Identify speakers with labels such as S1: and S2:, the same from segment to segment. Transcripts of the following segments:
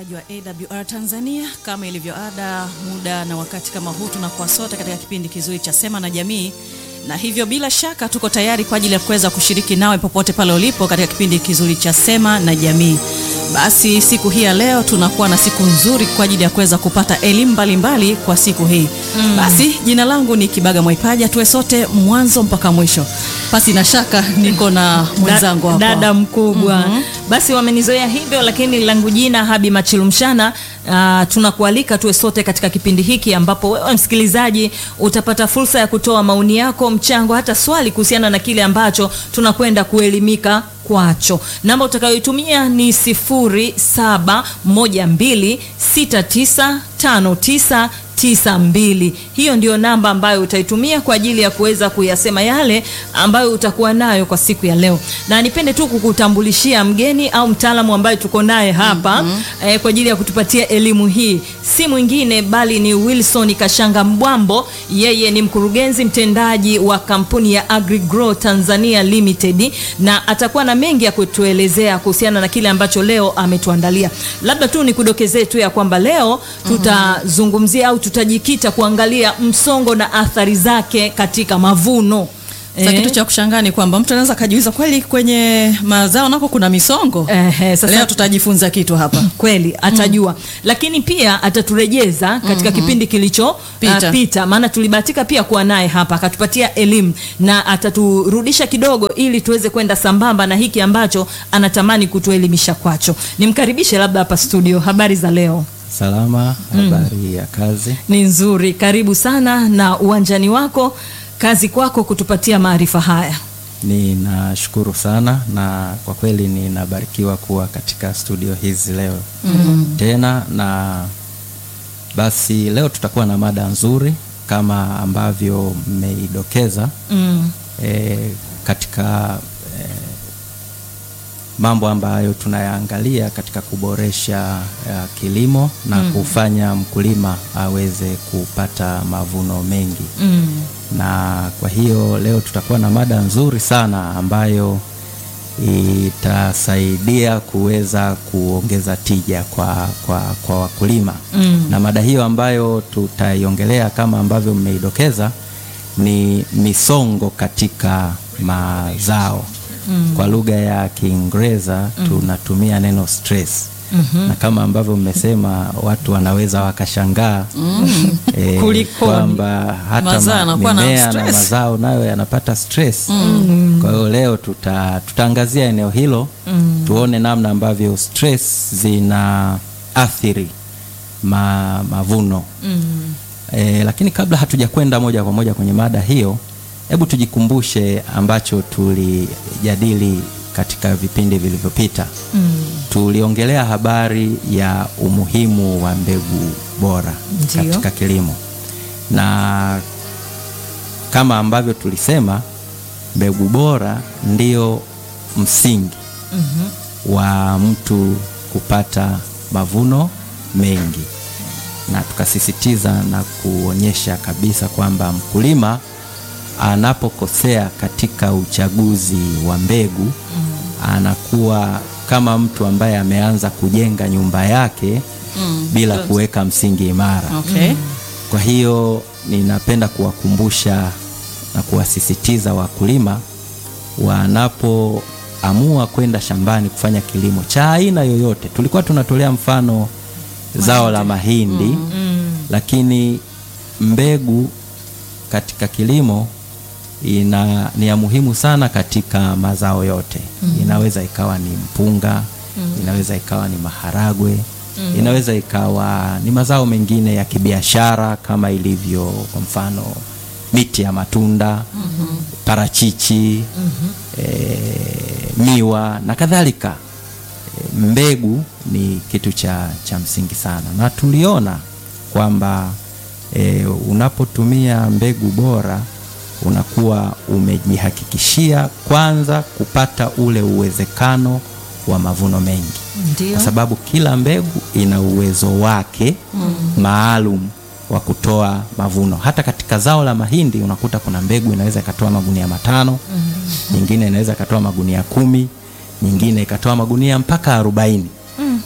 S1: msikilizaji wa AWR Tanzania, kama ilivyo ada, muda na wakati kama huu tunakuwa sote katika kipindi kizuri cha Sema na Jamii, na hivyo bila shaka tuko tayari kwa ajili ya kuweza kushiriki nawe popote pale ulipo katika kipindi kizuri cha Sema na Jamii. Basi siku hii ya leo tunakuwa na siku nzuri kwa ajili ya kuweza kupata elimu mbalimbali kwa siku hii mm. Basi jina langu ni Kibaga Mwaipaja, tuwe sote mwanzo mpaka mwisho. Pasi na shaka niko na mwenzangu hapa
S2: dada mkubwa mm-hmm. Basi wamenizoea hivyo, lakini langu jina Habi Machilumshana. Uh, tunakualika tuwe sote katika kipindi hiki ambapo wewe msikilizaji utapata fursa ya kutoa maoni yako, mchango, hata swali kuhusiana na kile ambacho tunakwenda kuelimika kwacho. Namba utakayoitumia ni sifuri saba moja mbili sita tisa tano tisa tisa mbili. Hiyo ndio namba ambayo utaitumia kwa ajili ya kuweza kuyasema yale ambayo utakuwa nayo kwa siku ya leo, na nipende tu kukutambulishia mgeni au mtaalamu ambaye tuko naye hapa mm -hmm. eh, kwa ajili ya kutupatia elimu hii, si mwingine bali ni Wilson Kashanga Mbwambo. Yeye ni mkurugenzi mtendaji wa kampuni ya AgriGrow Tanzania Limited, na atakuwa na mengi ya kutuelezea kuhusiana na kile ambacho leo ametuandalia. Labda tu nikudokezee tu ya kwamba leo tutazungumzia au tutajikita kuangalia msongo na athari zake katika mavuno.
S1: Sasa kitu cha kushangaa ni kwamba mtu anaweza kajiuliza kweli kwenye mazao nako kuna misongo.
S2: Eh, sasa
S1: Leo tutajifunza kitu hapa.
S2: kweli atajua mm. Lakini pia ataturejeza katika mm -hmm. kipindi kilicho
S1: Pita.
S2: uh, pita, maana tulibahatika pia kuwa naye hapa akatupatia elimu na ataturudisha kidogo ili tuweze kwenda sambamba na hiki ambacho anatamani kutuelimisha kwacho. Nimkaribishe labda hapa studio. Habari za leo?
S3: Salama. Habari mm. ya kazi?
S2: Ni nzuri, karibu sana na uwanjani wako kazi kwako kutupatia maarifa haya.
S3: Ninashukuru sana na kwa kweli ninabarikiwa kuwa katika studio hizi leo mm. tena na basi, leo tutakuwa na mada nzuri kama ambavyo mmeidokeza
S2: mm.
S3: e, katika e, mambo ambayo tunayaangalia katika kuboresha uh, kilimo na mm. kufanya mkulima aweze kupata mavuno mengi
S2: mm.
S3: na kwa hiyo leo tutakuwa na mada nzuri sana ambayo itasaidia kuweza kuongeza tija kwa, kwa, kwa wakulima mm. na mada hiyo ambayo tutaiongelea kama ambavyo mmeidokeza ni misongo katika mazao. Mm. Kwa lugha ya Kiingereza mm. tunatumia neno stress. Mm -hmm. Na kama ambavyo mmesema watu wanaweza wakashangaa
S2: mm.
S3: e, kwamba hata ma, mimea na, na mazao nayo yanapata stress. Mm. Kwa hiyo leo tuta, tutaangazia eneo hilo mm. tuone namna ambavyo stress zina athiri ma, mavuno mm. e, lakini kabla hatujakwenda moja kwa moja kwenye mada hiyo hebu tujikumbushe ambacho tulijadili katika vipindi vilivyopita. mm. Tuliongelea habari ya umuhimu wa mbegu bora
S2: Ndiyo.
S3: katika kilimo, na kama ambavyo tulisema mbegu bora ndio msingi
S2: mm -hmm.
S3: wa mtu kupata mavuno mengi, na tukasisitiza na kuonyesha kabisa kwamba mkulima anapokosea katika uchaguzi wa mbegu mm. anakuwa kama mtu ambaye ameanza kujenga nyumba yake mm. bila kuweka msingi imara.
S1: Okay.
S3: Mm. Kwa hiyo ninapenda kuwakumbusha na kuwasisitiza wakulima wanapoamua kwenda shambani kufanya kilimo cha aina yoyote. Tulikuwa tunatolea mfano mahindi, zao la mahindi mm. Mm. lakini mbegu katika kilimo ina ni ya muhimu sana katika mazao yote mm. Inaweza ikawa ni mpunga mm. Inaweza ikawa ni maharagwe mm. Inaweza ikawa ni mazao mengine ya kibiashara kama ilivyo kwa mfano miti ya matunda mm -hmm. parachichi mm -hmm. e, miwa na kadhalika. E, mbegu ni kitu cha, cha msingi sana na tuliona kwamba e, unapotumia mbegu bora unakuwa umejihakikishia kwanza kupata ule uwezekano wa mavuno mengi.
S2: Ndiyo.
S3: Kwa sababu kila mbegu ina uwezo wake mm. maalum wa kutoa mavuno. Hata katika zao la mahindi unakuta kuna mbegu inaweza ikatoa magunia matano mm. nyingine inaweza ikatoa magunia kumi, nyingine ikatoa magunia mpaka arobaini.
S2: Mm.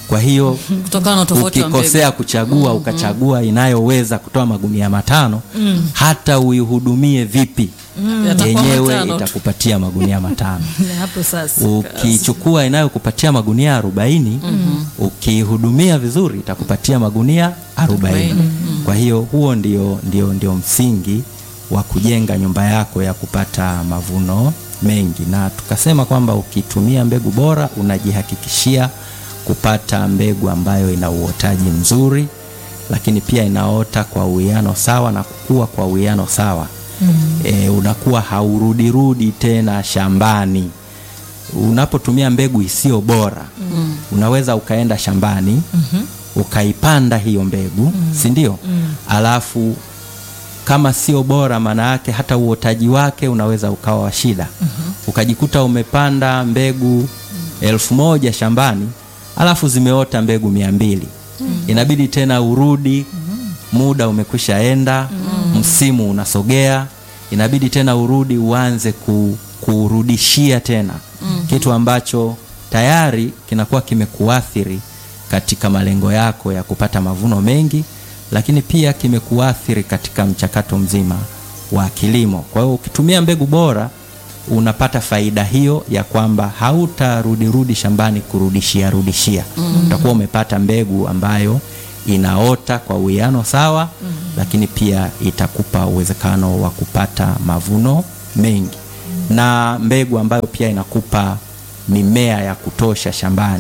S3: kwa hiyo
S1: kutokana na utofauti wa mbegu.
S3: ukikosea kuchagua ukachagua inayoweza kutoa magunia matano hata uihudumie vipi
S1: Yatakuwa
S3: yenyewe
S1: matano tu.
S3: itakupatia magunia matano
S2: hapo sasa
S3: ukichukua inayokupatia magunia arobaini ukiihudumia vizuri itakupatia magunia arobaini kwa hiyo huo ndio, ndio, ndio msingi wa kujenga nyumba yako ya kupata mavuno mengi na tukasema kwamba ukitumia mbegu bora unajihakikishia kupata mbegu ambayo ina uotaji mzuri lakini pia inaota kwa uwiano sawa na kukua kwa uwiano sawa mm. e, unakuwa haurudirudi tena shambani unapotumia mbegu isiyo bora mm. unaweza ukaenda shambani mm-hmm. ukaipanda hiyo mbegu mm. si ndio mm. alafu kama sio bora maana yake hata uotaji wake unaweza ukawa wa shida mm-hmm. ukajikuta umepanda mbegu elfu moja shambani alafu zimeota mbegu mia mbili mm. inabidi tena urudi muda umekwisha enda msimu unasogea inabidi tena urudi uanze ku, kurudishia tena kitu ambacho tayari kinakuwa kimekuathiri katika malengo yako ya kupata mavuno mengi lakini pia kimekuathiri katika mchakato mzima wa kilimo kwa hiyo ukitumia mbegu bora unapata faida hiyo ya kwamba hautarudirudi shambani kurudishia rudishia utakuwa umepata mbegu ambayo inaota kwa uwiano sawa lakini pia itakupa uwezekano wa kupata mavuno mengi na mbegu ambayo pia inakupa mimea ya kutosha shambani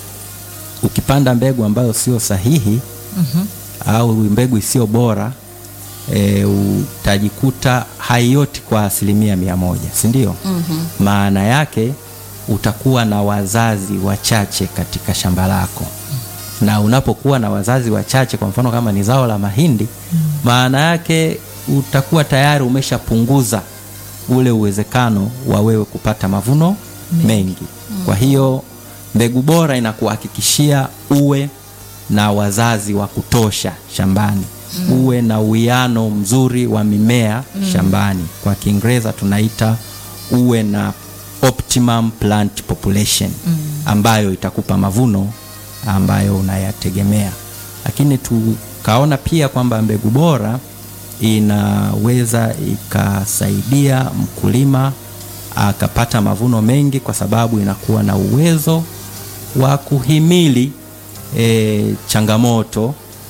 S3: ukipanda mbegu ambayo sio sahihi au mbegu isiyo bora e, utajikuta haioti kwa asilimia mia moja si ndio mm-hmm. maana yake utakuwa na wazazi wachache katika shamba lako na unapokuwa na wazazi wachache kwa mfano kama ni zao la mahindi maana yake utakuwa tayari umeshapunguza ule uwezekano wa wewe kupata mavuno mengi kwa hiyo mbegu bora inakuhakikishia uwe na wazazi wa kutosha shambani uwe na uwiano mzuri wa mimea shambani kwa kiingereza tunaita uwe na optimum plant population ambayo itakupa mavuno ambayo unayategemea lakini tukaona pia kwamba mbegu bora inaweza ikasaidia mkulima akapata mavuno mengi kwa sababu inakuwa na uwezo wa kuhimili e, changamoto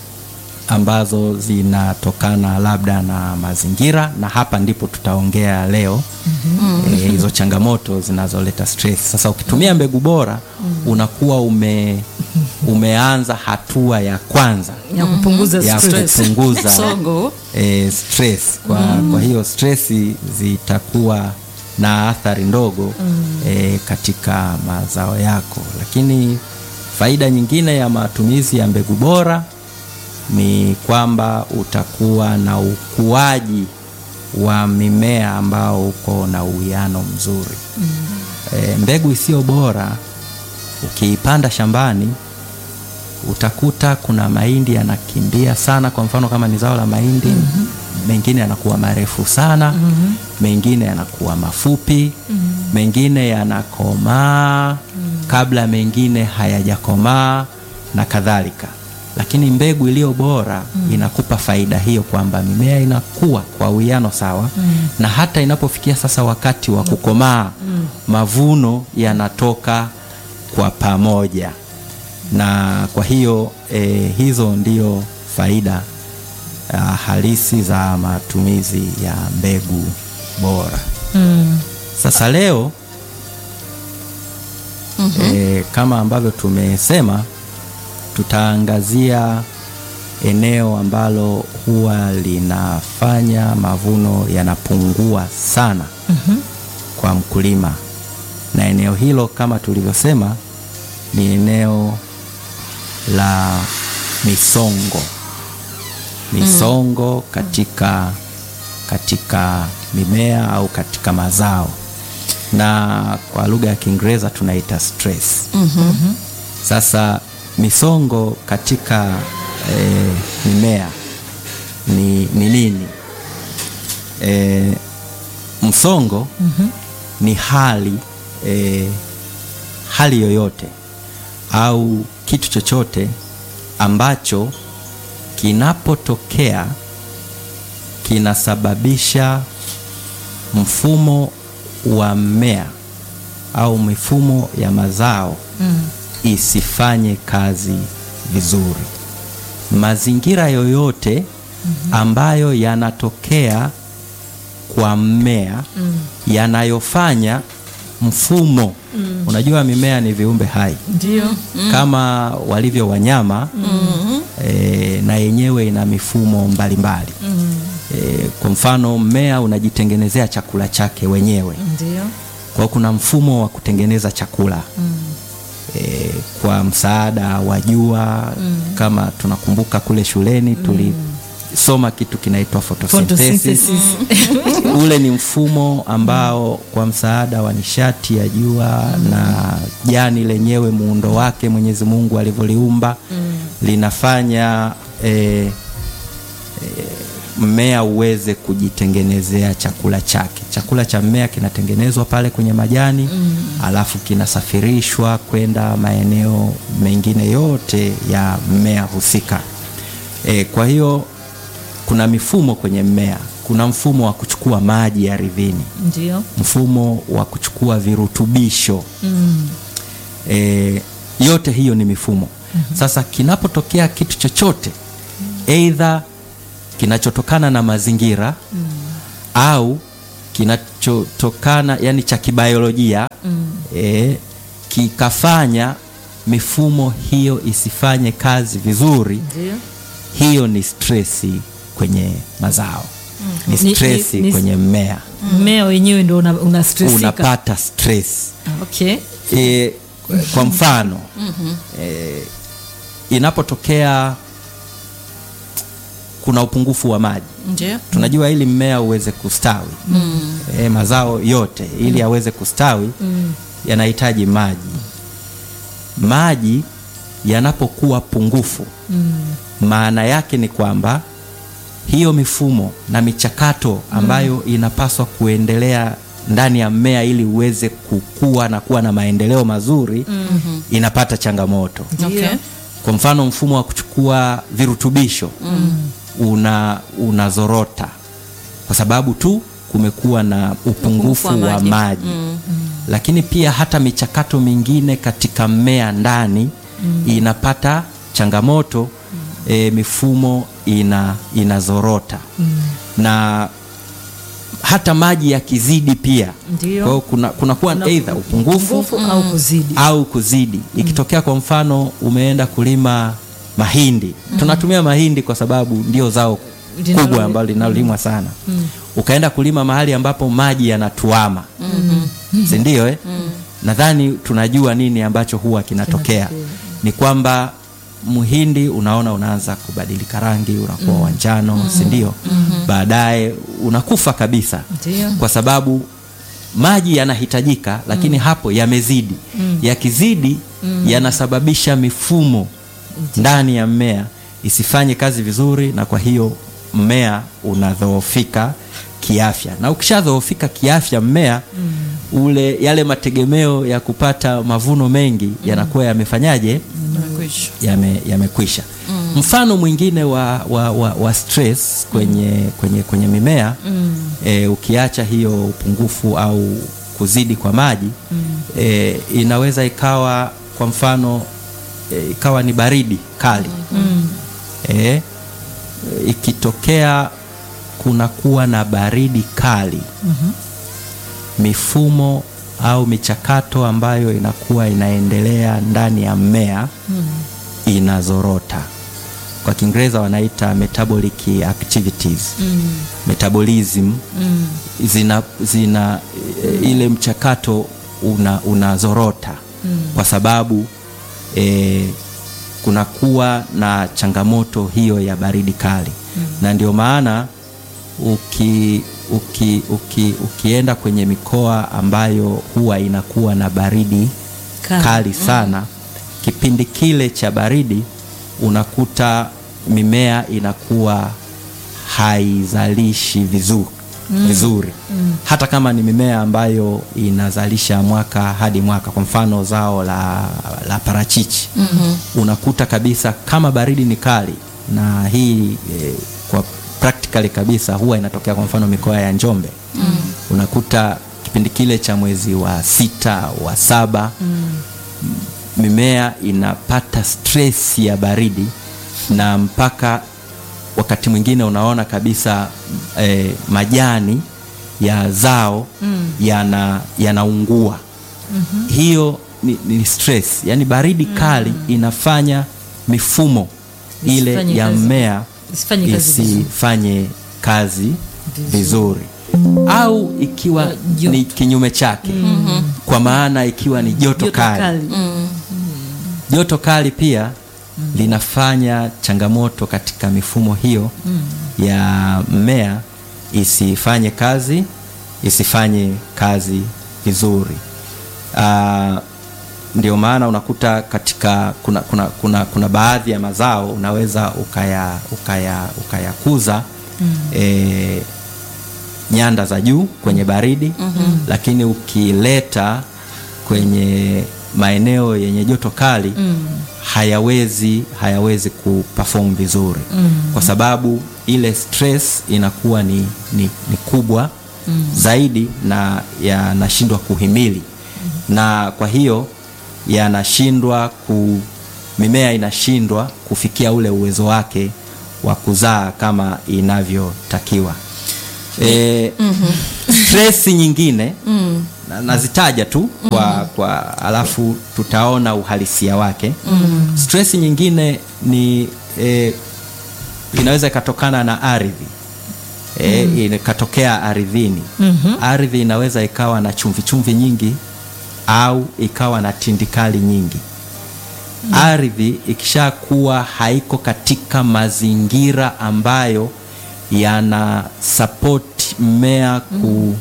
S3: ambazo zinatokana labda na mazingira na hapa ndipo tutaongea leo mm-hmm. e, hizo changamoto zinazoleta stress sasa ukitumia mbegu bora unakuwa ume, umeanza hatua ya kwanza
S2: ya kupunguza
S3: ya
S2: stress.
S3: kupunguza
S1: Songo.
S3: e, stress kwa, kwa hiyo stress zitakuwa na athari ndogo e, katika mazao yako lakini faida nyingine ya matumizi ya mbegu bora ni kwamba utakuwa na ukuaji wa mimea ambao uko na uwiano mzuri e, mbegu isiyo bora ukiipanda shambani utakuta kuna mahindi yanakimbia sana kwa mfano kama ni zao la mahindi mm-hmm. mengine yanakuwa marefu sana mm-hmm. mengine yanakuwa mafupi mm-hmm. mengine yanakomaa mm-hmm. kabla mengine hayajakomaa na kadhalika lakini mbegu iliyo bora mm. inakupa faida hiyo kwamba mimea inakuwa kwa uwiano sawa mm. na hata inapofikia sasa wakati wa kukomaa mm. mavuno yanatoka kwa pamoja na kwa hiyo e, hizo ndio faida uh, halisi za matumizi ya mbegu bora
S2: Mm.
S3: sasa leo mm-hmm. e, kama ambavyo tumesema tutaangazia eneo ambalo huwa linafanya mavuno yanapungua sana
S2: Mhm.
S3: kwa mkulima na eneo hilo kama tulivyosema ni eneo la misongo misongo katika katika mimea au katika mazao na kwa lugha ya kiingereza tunaita stress sasa misongo katika e, mimea ni, ni nini e, msongo mm-hmm. ni hali e, hali yoyote au kitu chochote ambacho kinapotokea kinasababisha mfumo wa mmea au mifumo ya mazao isifanye kazi vizuri. Mazingira yoyote ambayo yanatokea kwa mmea yanayofanya mfumo, unajua mimea ni viumbe hai
S2: Ndio.
S3: kama walivyo wanyama e, na yenyewe ina mifumo mbalimbali e, kwa mfano mmea unajitengenezea chakula chake wenyewe
S2: Ndio.
S3: kwa hiyo kuna mfumo wa kutengeneza chakula e, kwa msaada wa jua kama tunakumbuka kule shuleni tulisoma kitu kinaitwa photosynthesis
S2: Photosynthesis.
S3: ule ni mfumo ambao kwa msaada wa nishati ya jua na jani lenyewe muundo wake Mwenyezi Mungu alivyoliumba linafanya eh, eh, mmea uweze kujitengenezea chakula chake. Chakula cha mmea kinatengenezwa pale kwenye majani alafu kinasafirishwa kwenda maeneo mengine yote ya mmea husika. Eh, kwa hiyo kuna mifumo kwenye mmea. Kuna mfumo wa kuchukua maji ardhini,
S2: Ndio.
S3: mfumo wa kuchukua virutubisho e, yote hiyo ni mifumo. Sasa kinapotokea kitu chochote aidha kinachotokana na mazingira au kinachotokana yani cha kibiolojia e, kikafanya mifumo hiyo isifanye kazi vizuri
S2: Ndio.
S3: hiyo ni stresi kwenye mazao ni
S2: Ni-
S3: stresi
S2: ni- ni-
S3: kwenye mmea
S2: Mmea wenyewe ndio una, una stressika.
S3: unapata stress
S2: Okay.
S3: e, kwa mfano e, inapotokea kuna upungufu wa maji
S1: Ndio.
S3: tunajua ili mmea uweze kustawi e, mazao yote ili aweze kustawi yanahitaji maji maji yanapokuwa pungufu maana yake ni kwamba hiyo mifumo na michakato ambayo inapaswa kuendelea ndani ya mmea ili uweze kukua na kuwa na maendeleo mazuri inapata changamoto
S1: Okay.
S3: kwa mfano mfumo wa kuchukua virutubisho una unazorota kwa sababu tu kumekuwa na upungufu
S1: wa
S3: wa
S1: maji.
S3: maji, lakini pia hata michakato mingine katika mmea ndani inapata changamoto e, mifumo ina inazorota na hata maji yakizidi pia
S2: Ndio.
S3: kwa hiyo kuna kunakuwa aidha upungufu
S2: Nguvu au kuzidi.
S3: au kuzidi. Ikitokea kwa mfano umeenda kulima mahindi, tunatumia mahindi kwa sababu ndio zao
S2: Linalo-
S3: kubwa ambalo linalolimwa sana. Ukaenda kulima mahali ambapo maji yanatuama, si ndio? Eh, nadhani tunajua nini ambacho huwa kinatokea. Ni kwamba mhindi unaona unaanza kubadilika rangi, unakuwa wa njano, si ndio? Baadaye unakufa kabisa
S2: Ndio.
S3: kwa sababu maji yanahitajika lakini hapo yamezidi. Yakizidi yanasababisha mifumo ndani ya mmea isifanye kazi vizuri, na kwa hiyo mmea unadhoofika kiafya, na ukishadhoofika kiafya mmea ule, yale mategemeo ya kupata mavuno mengi yanakuwa yamefanyaje?
S1: Nimekwisha.
S3: yame- yamekwisha. Mfano mwingine wa, wa, wa, wa stress kwenye, kwenye, kwenye mimea e, ukiacha hiyo upungufu au kuzidi kwa maji e, inaweza ikawa kwa mfano e, ikawa ni baridi kali e, ikitokea kunakuwa na baridi kali mifumo au michakato ambayo inakuwa inaendelea ndani ya mmea inazorota. Kwa Kiingereza wanaita metabolic activities metabolism zina, zina e, ile mchakato una, unazorota kwa sababu e, kunakuwa na changamoto hiyo ya baridi kali na ndio maana uki, uki, uki, ukienda kwenye mikoa ambayo huwa inakuwa na baridi
S2: Kali.
S3: kali, sana kipindi kile cha baridi unakuta mimea inakuwa haizalishi vizuri vizuri hata kama ni mimea ambayo inazalisha mwaka hadi mwaka kwa mfano zao la, la parachichi unakuta kabisa kama baridi ni kali na hii eh, kwa practically kabisa huwa inatokea kwa mfano mikoa ya Njombe unakuta kipindi kile cha mwezi wa sita wa saba mimea inapata stress ya baridi na mpaka wakati mwingine unaona kabisa eh, majani ya zao yana yanaungua hiyo ni, ni stress yani baridi kali inafanya mifumo ile
S2: Isifanye
S3: ya
S2: kazi-
S3: mmea
S2: isifanye kazi vizuri.
S3: isifanye kazi vizuri au ikiwa
S2: Joto.
S3: ni kinyume chake kwa maana ikiwa ni joto,
S2: Joto
S3: kali,
S2: kali.
S3: joto kali pia linafanya changamoto katika mifumo hiyo ya mmea isifanye kazi isifanye kazi vizuri. Ah, ndio maana unakuta katika kuna, kuna, kuna, kuna baadhi ya mazao unaweza ukaya ukaya ukayakuza eh, nyanda za juu kwenye baridi lakini ukileta kwenye maeneo yenye joto kali hayawezi hayawezi kuperform vizuri kwa sababu ile stress inakuwa ni, ni, ni kubwa zaidi na yanashindwa kuhimili na kwa hiyo yanashindwa ku mimea inashindwa kufikia ule uwezo wake wa kuzaa kama inavyotakiwa e, stress nyingine na, nazitaja tu kwa, kwa alafu tutaona uhalisia wake stress nyingine ni e, inaweza ikatokana na ardhi e, ikatokea ardhini ardhi inaweza ikawa na chumvi chumvi nyingi au ikawa na tindikali nyingi ardhi ikishakuwa haiko katika mazingira ambayo yana support mmea ku,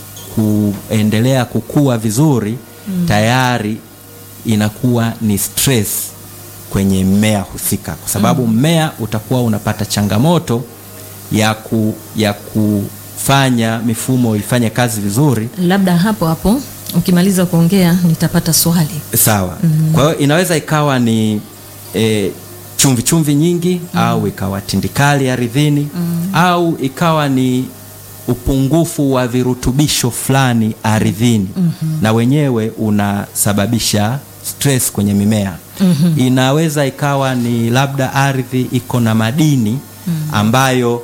S3: kuendelea kukua vizuri tayari inakuwa ni stress kwenye mmea husika kwa sababu mmea utakuwa unapata changamoto ya, ku, ya kufanya mifumo ifanye kazi vizuri
S2: labda hapo hapo ukimaliza kuongea nitapata swali
S3: sawa kwa hiyo inaweza ikawa ni e, chumvi chumvi nyingi au ikawa tindikali ardhini au ikawa ni upungufu wa virutubisho fulani ardhini na wenyewe unasababisha stress kwenye mimea inaweza ikawa ni labda ardhi iko na madini ambayo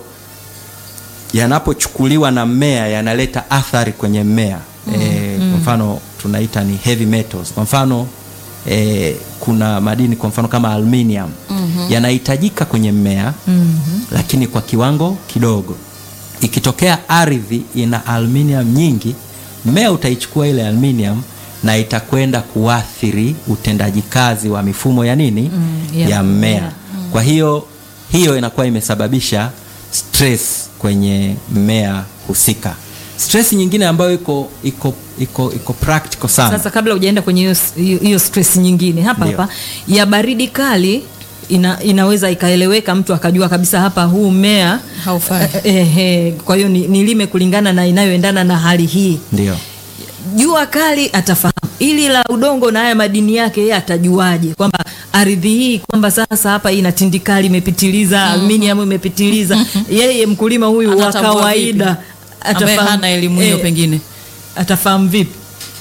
S3: yanapochukuliwa na mmea yanaleta athari kwenye mmea e, kwa mfano tunaita ni heavy metals kwa mfano e, kuna madini kwa mfano kama aluminium yanahitajika kwenye mmea lakini kwa kiwango kidogo ikitokea ardhi ina aluminium nyingi mmea utaichukua ile aluminium na itakwenda kuathiri utendaji kazi wa mifumo ya nini
S2: ya
S3: ya
S2: mmea.
S3: mmea kwa hiyo hiyo inakuwa imesababisha stress kwenye mmea husika stress nyingine ambayo iko iko iko iko practical sana
S2: sasa kabla hujaenda kwenye hiyo- hiyo hiyo stress nyingine hapa
S3: Ndio.
S2: hapa ya baridi kali ina, inaweza ikaeleweka mtu akajua kabisa hapa huu mmea
S1: Haufai.
S2: eh, eh, kwa hiyo ni- nilime kulingana na inayoendana na hali hii
S3: ndio
S2: jua kali atafahamu ili la udongo na haya madini yake yeye atajuaje kwamba ardhi hii kwamba sasa hapa ina tindikali imepitiliza aluminium imepitiliza yeye mkulima huyu wa
S1: Anatambua
S2: kawaida
S1: vipi? ambaye hana elimu hiyo pengine
S2: atafahamu vipi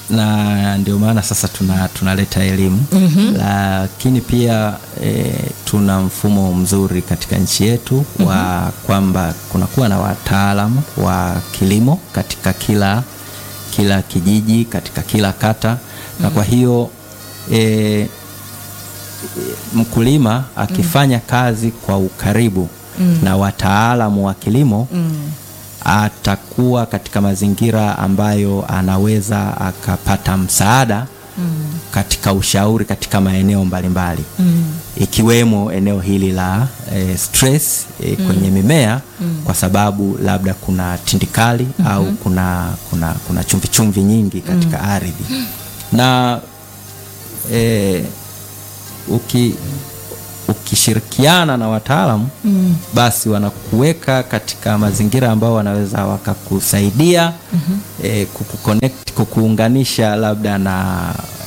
S3: na ndio maana sasa tuna tunaleta elimu lakini pia e, tuna mfumo mzuri katika nchi yetu wa kwamba kunakuwa na wataalamu wa kilimo katika kila kila kijiji katika kila kata na kwa hiyo e, mkulima akifanya kazi kwa ukaribu na wataalamu wa kilimo atakuwa katika mazingira ambayo anaweza akapata msaada katika ushauri katika maeneo mbalimbali ikiwemo eneo hili la e, stress e, kwenye mimea kwa sababu labda kuna tindikali au kuna kuna kuna chumvi chumvi nyingi katika ardhi na e, uki, uki ukishirikiana na wataalamu mm. basi wanakuweka katika mazingira ambao wanaweza wakakusaidia mm-hmm. eh, kukuconnect kukuunganisha labda na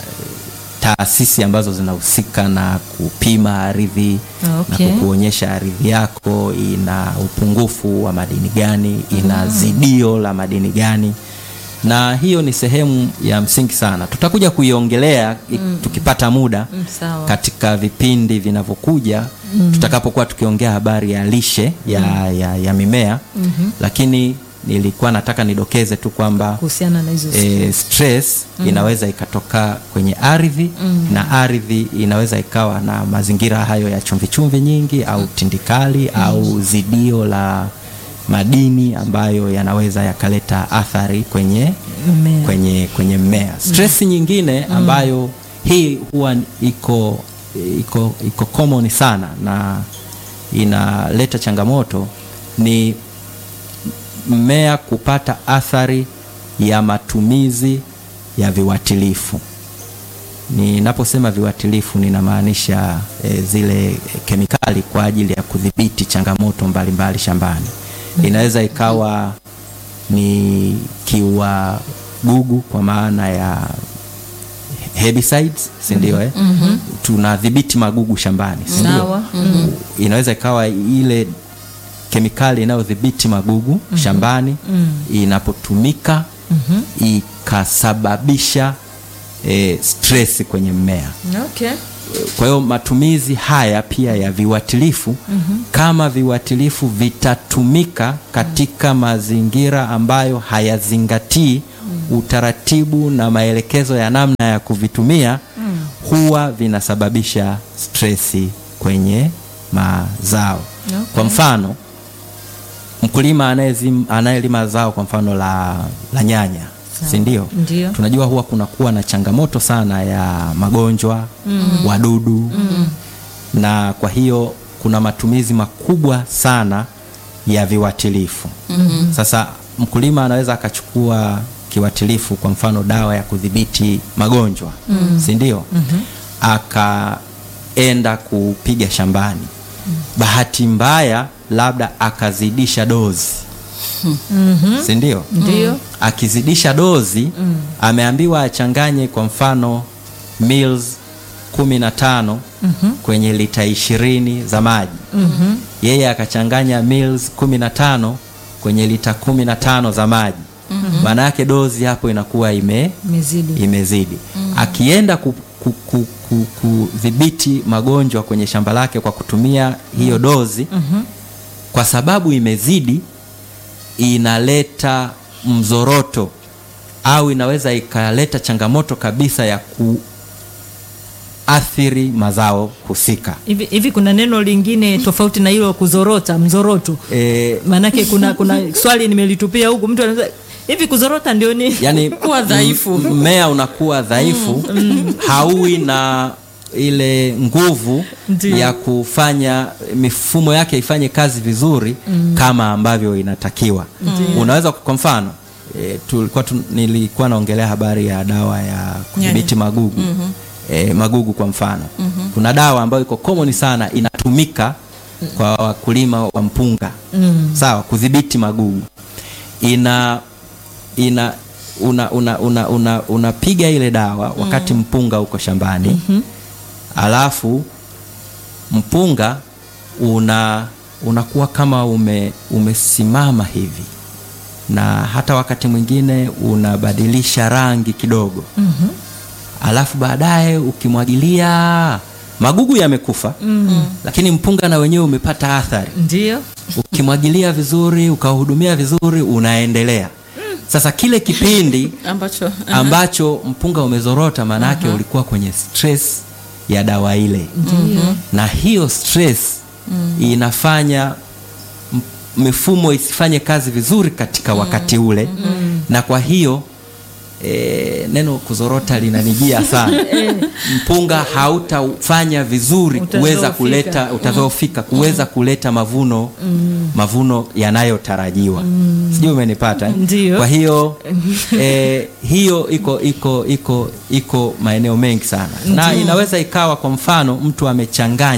S3: taasisi ambazo zinahusika na kupima ardhi
S2: Okay.
S3: na kukuonyesha ardhi yako ina upungufu wa madini gani, ina zidio la madini gani, na hiyo ni sehemu ya msingi sana. Tutakuja kuiongelea i- tukipata muda
S2: Mm, sawa.
S3: katika vipindi vinavyokuja tutakapokuwa tukiongea habari ya lishe ya, ya, ya mimea lakini nilikuwa nataka nidokeze tu kwamba
S2: kuhusiana na hizo
S3: e, stress inaweza ikatoka kwenye ardhi na ardhi inaweza ikawa na mazingira hayo ya chumvichumvi nyingi au tindikali au zidio la madini ambayo yanaweza yakaleta athari kwenye
S2: Mmea.
S3: kwenye kwenye mmea stress nyingine ambayo hii huwa iko iko iko common sana na inaleta changamoto ni mmea kupata athari ya matumizi ya viuatilifu. Ninaposema viuatilifu ninamaanisha e, zile e, kemikali kwa ajili ya kudhibiti changamoto mbalimbali mbali shambani. Inaweza ikawa ni kiua gugu kwa maana ya herbicides, si ndio? Eh? Tunadhibiti magugu shambani, si ndio?
S2: Sawa.
S3: Inaweza ikawa ile kemikali inayodhibiti magugu shambani inapotumika ikasababisha e, stress kwenye mmea.
S2: Okay.
S3: Kwa hiyo matumizi haya pia ya viuatilifu kama viuatilifu vitatumika katika mazingira ambayo hayazingatii utaratibu na maelekezo ya namna ya kuvitumia huwa vinasababisha stresi kwenye mazao. Kwa mfano mkulima anayezim- anayelima zao kwa mfano la, la nyanya si ndio?
S2: Ndio.
S3: Tunajua huwa kunakuwa na changamoto sana ya magonjwa wadudu na kwa hiyo kuna matumizi makubwa sana ya viuatilifu. Sasa mkulima anaweza akachukua kiuatilifu, kwa mfano dawa ya kudhibiti magonjwa si ndio? Akaenda kupiga shambani, bahati mbaya labda akazidisha dozi si ndio?
S2: Ndio.
S3: akizidisha dozi ameambiwa achanganye kwa mfano mils kumi na tano kwenye lita ishirini za maji yeye akachanganya mils kumi na tano kwenye lita kumi na tano za maji maana yake dozi hapo inakuwa ime
S2: Imezidi.
S3: imezidi akienda ku- ku- ku- ku- kudhibiti magonjwa kwenye shamba lake kwa kutumia hiyo dozi kwa sababu imezidi inaleta mzoroto au inaweza ikaleta changamoto kabisa ya kuathiri mazao husika.
S2: Hivi hivi kuna neno lingine tofauti na hilo kuzorota, mzoroto.
S3: E,
S2: Maanake kuna kuna swali nimelitupia huku mtu anaweza hivi kuzorota ndio ni
S3: yani
S1: Kuwa dhaifu.
S3: m- mmea unakuwa dhaifu hauwi na ile nguvu
S2: Ndiyo.
S3: ya kufanya mifumo yake ifanye kazi vizuri kama ambavyo inatakiwa unaweza kwa mfano e, tulikuwa tu, nilikuwa naongelea habari ya dawa ya kudhibiti magugu e, magugu kwa mfano kuna dawa ambayo iko common sana inatumika kwa wakulima wa mpunga sawa kudhibiti magugu ina ina una una una una unapiga ile dawa wakati mpunga uko shambani alafu mpunga una unakuwa kama ume, umesimama hivi na hata wakati mwingine unabadilisha rangi kidogo alafu baadaye ukimwagilia magugu yamekufa lakini mpunga na wenyewe umepata athari
S2: ndio
S3: ukimwagilia vizuri ukahudumia vizuri unaendelea sasa kile kipindi
S1: ambacho
S3: ambacho mpunga umezorota maanake ulikuwa kwenye stress ya dawa ile na hiyo stress inafanya m- mifumo isifanye kazi vizuri katika wakati ule na kwa hiyo E, neno kuzorota linanijia sana mpunga hautafanya vizuri kuweza
S2: Utadhoofika.
S3: kuleta utadhoofika kuweza kuleta mavuno mavuno yanayotarajiwa sijui umenipata eh?
S2: Ndiyo.
S3: kwa hiyo e, hiyo iko iko iko iko maeneo mengi sana na inaweza ikawa kwa mfano mtu amechanganya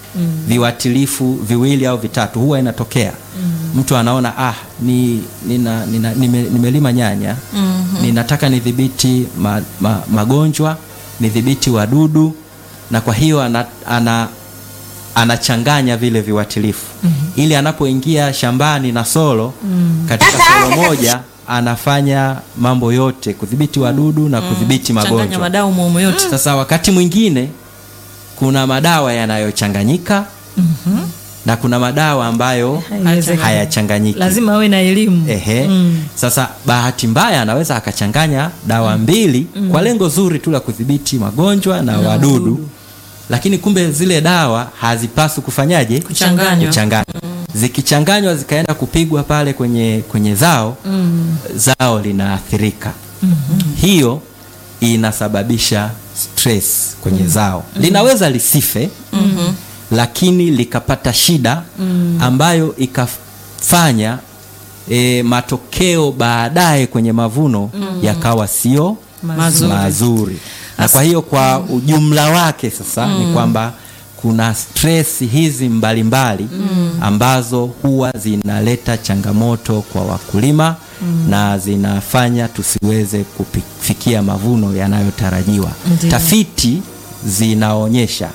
S3: viuatilifu viwili au vitatu huwa inatokea mtu anaona ah, ni, nina, nina, nime, nimelima nyanya ninataka nidhibiti ma, ma, magonjwa nidhibiti wadudu na kwa hiyo ana, ana, anachanganya vile viuatilifu ili anapoingia shambani na solo katika solo moja anafanya mambo yote kudhibiti wadudu na kudhibiti
S1: changanya
S3: magonjwa
S1: madau mumu yote
S3: sasa wakati mwingine kuna madawa yanayochanganyika na kuna madawa ambayo
S2: Haiwezekani.
S3: hayachanganyiki
S2: lazima awe na elimu
S3: Ehe. Sasa bahati mbaya anaweza akachanganya dawa mbili kwa lengo zuri tu la kudhibiti magonjwa na wadudu, lakini kumbe zile dawa hazipaswi kufanyaje?
S1: Kuchanganywa.
S3: Kuchanganywa. Zikichanganywa zikaenda kupigwa pale kwenye, kwenye zao zao linaathirika. Hiyo inasababisha stress kwenye zao. Linaweza lisife lakini likapata shida ambayo ikafanya e, matokeo baadaye kwenye mavuno yakawa sio
S1: Mazuri.
S3: mazuri. Na kwa hiyo kwa ujumla wake sasa ni kwamba kuna stress hizi mbalimbali ambazo huwa zinaleta changamoto kwa wakulima na zinafanya tusiweze kufikia mavuno yanayotarajiwa.
S2: Ndiyo.
S3: Tafiti zinaonyesha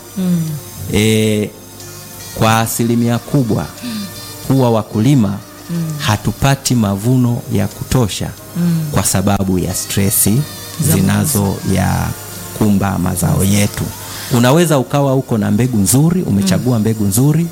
S3: e, kwa asilimia kubwa huwa wakulima hatupati mavuno ya kutosha kwa sababu ya stresi zinazo ya kumba mazao yetu. Unaweza ukawa uko na mbegu nzuri, umechagua mbegu nzuri,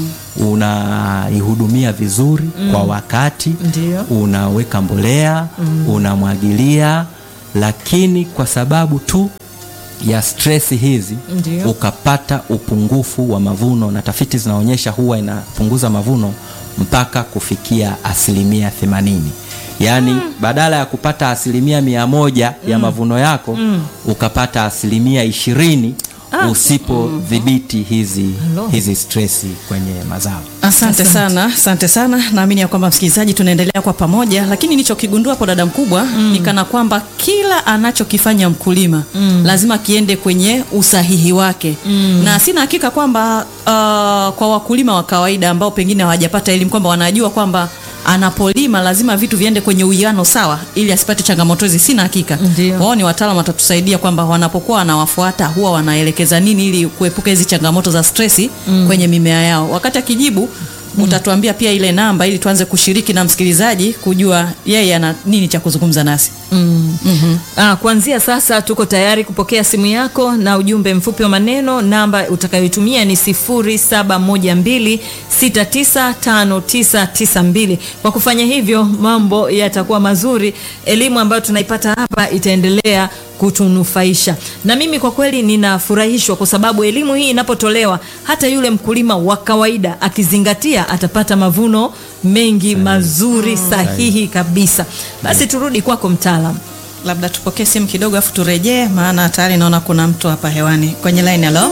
S3: unaihudumia vizuri kwa wakati,
S2: Ndiyo.
S3: unaweka mbolea, unamwagilia, lakini kwa sababu tu ya stress hizi
S2: Ndiyo.
S3: ukapata upungufu wa mavuno, na tafiti zinaonyesha huwa inapunguza mavuno mpaka kufikia asilimia themanini. Yaani badala ya kupata asilimia mia moja ya mavuno yako ukapata asilimia ishirini usipodhibiti hizi,
S2: Hello.
S3: hizi stresi kwenye mazao.
S1: Asante sana, asante sana. Naamini ya kwamba msikilizaji, tunaendelea kwa pamoja, lakini nilichokigundua hapo dada mkubwa ni kana kwamba kila anachokifanya mkulima lazima kiende kwenye usahihi wake, na sina hakika kwamba uh, kwa wakulima wa kawaida ambao pengine hawajapata elimu kwamba wanajua kwamba anapolima lazima vitu viende kwenye uwiano sawa ili asipate changamoto hizi. Sina hakika
S2: Ndio.
S1: wao ni wataalamu watatusaidia kwamba wanapokuwa wanawafuata huwa wanaelekeza nini ili kuepuka hizi changamoto za stresi kwenye mimea yao. Wakati akijibu utatuambia pia ile namba ili tuanze kushiriki na msikilizaji kujua yeye ana nini cha kuzungumza nasi.
S2: Ah, kuanzia sasa tuko tayari kupokea simu yako na ujumbe mfupi wa maneno. Namba utakayoitumia ni 0712695992. Kwa kufanya hivyo, mambo yatakuwa mazuri. Elimu ambayo tunaipata hapa itaendelea kutunufaisha, na mimi kwa kweli ninafurahishwa kwa sababu elimu hii inapotolewa, hata yule mkulima wa kawaida akizingatia, atapata mavuno mengi mazuri, sahihi kabisa. Basi turudi kwako mtaalamu.
S1: Labda tupokee simu kidogo afu turejee, maana tayari naona kuna mtu hapa hewani kwenye line. Halo,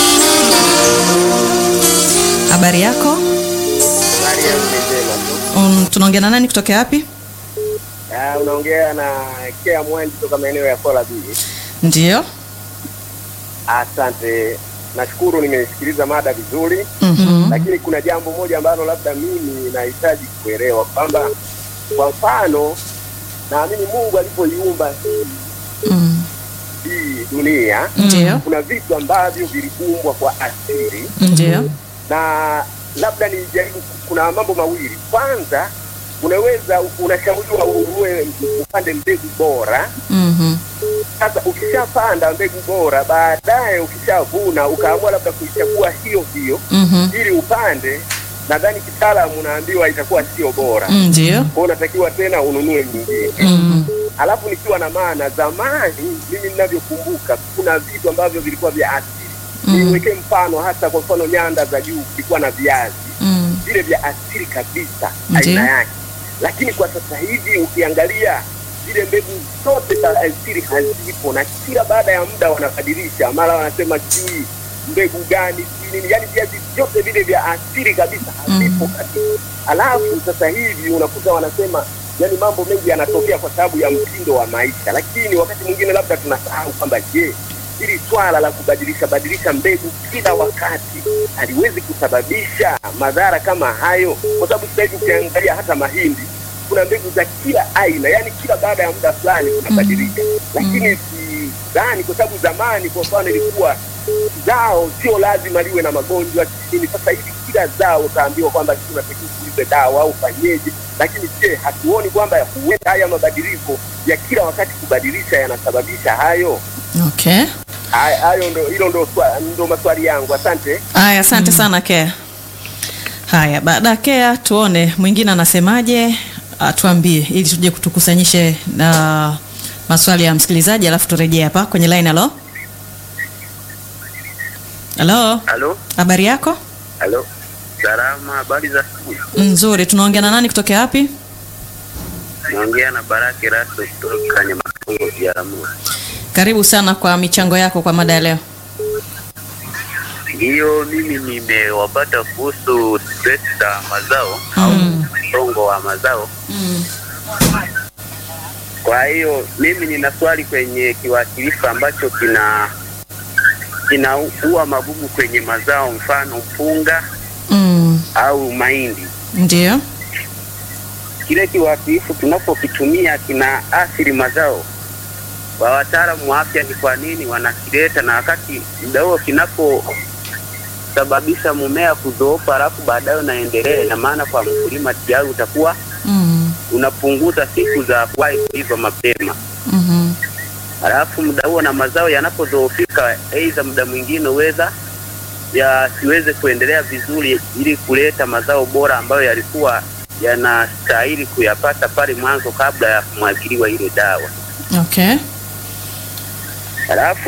S1: habari yako?
S4: Habari ya njema tu.
S1: Um, tunaongea na nani kutokea wapi?
S4: Ah, unaongea na Kea Mwendi kutoka maeneo ya Kola B.
S1: Ndio.
S4: Asante, nashukuru nimesikiliza mada vizuri,
S1: Mhm.
S4: lakini kuna jambo moja ambalo labda mimi nahitaji kuelewa kwamba kwa mfano, naamini Mungu alipoiumba hii
S1: Mm.
S4: hii dunia
S1: Ndio.
S4: kuna vitu ambavyo viliumbwa kwa asili
S1: Ndio.
S4: na labda nijaribu, kuna mambo mawili. Kwanza, unaweza unashauriwa ununue upande mbegu bora
S1: Mhm.
S4: Sasa ukishapanda mbegu bora, baadaye ukishavuna, ukaamua labda kuichagua hiyo hiyo
S1: Mhm.
S4: ili upande, nadhani kitaalamu unaambiwa itakuwa sio bora,
S1: Mm, Ndio.
S4: kwa hiyo unatakiwa tena ununue nyingine.
S1: Mhm.
S4: Alafu nikiwa na maana, zamani mimi ninavyokumbuka, kuna vitu ambavyo vilikuwa vya asili. Niwekee mfano, hasa kwa mfano nyanda za juu kulikuwa na viazi
S1: Mm.
S4: vile vya asili kabisa
S1: Ndiyo.
S4: aina yake, lakini kwa sasa hivi ukiangalia zile mbegu zote za asili hazipo, na kila baada ya muda wanabadilisha, mara wanasema sijui mbegu gani sijui nini, yani viazi vyote vile vya asili kabisa havipo kabisa. Alafu sasa hivi unakuta wanasema yani mambo mengi yanatokea kwa sababu ya mtindo wa maisha, lakini wakati mwingine labda tunasahau kwamba je, hili swala la kubadilisha badilisha mbegu kila wakati haliwezi kusababisha madhara kama hayo, kwa sababu sasa hivi ukiangalia hata mahindi kuna mbegu za kila aina, yani kila baada ya muda fulani kunabadilika, lakini sidhani, kwa sababu zamani kwa mfano ilikuwa zao sio lazima liwe na magonjwa chini. Sasa hivi kila zao utaambiwa kwamba sisi unatakiwa kuulize dawa au fanyeje, lakini je, hatuoni kwamba huenda haya mabadiliko ya kila wakati kubadilisha yanasababisha hayo?
S1: Okay.
S4: Haya- Hayo ndo hilo ndo, swa- ndo maswali yangu. Asante.
S1: Haya, asante sana Kea. Haya, baada ya Kea tuone mwingine anasemaje, atuambie ili tuje tukusanyishe na maswali ya msikilizaji, alafu turejee hapa kwenye line. Halo, halo,
S5: Halo,
S1: habari yako?
S5: halo, salama. Habari za asubuhi.
S1: Nzuri. Tunaongea na nani kutokea wapi?
S5: Naongea na Baraki Rasto kutoka Nyamakongo Biaramulo.
S1: Karibu sana kwa michango yako kwa mada ya leo.
S5: Ndiyo, mimi nimewapata kuhusu stress za mazao au msongo wa mazao. Kwa hiyo mimi nina swali kwenye kiwakilifu ambacho kina kinaua magugu kwenye mazao, mfano mpunga
S1: Mm,
S5: au mahindi.
S1: ndio.
S5: kile kiwakilifu tunapokitumia kina athiri mazao. Kwa wataalamu wa afya ni kwa nini wanakileta, na wakati muda huo kinaposababisha mmea kudhoofa, alafu baadaye unaendelea, ina maana kwa mkulima tayari utakuwa
S1: Mm,
S5: unapunguza siku za kuwahi kuiva mapema.
S1: mhm.
S5: Halafu muda huo na mazao yanapodhoofika, aidha muda mwingine huweza yasiweze kuendelea vizuri, ili kuleta mazao bora ambayo yalikuwa yanastahili kuyapata pale mwanzo kabla ya kumwagiliwa ile dawa.
S1: Okay.
S5: Halafu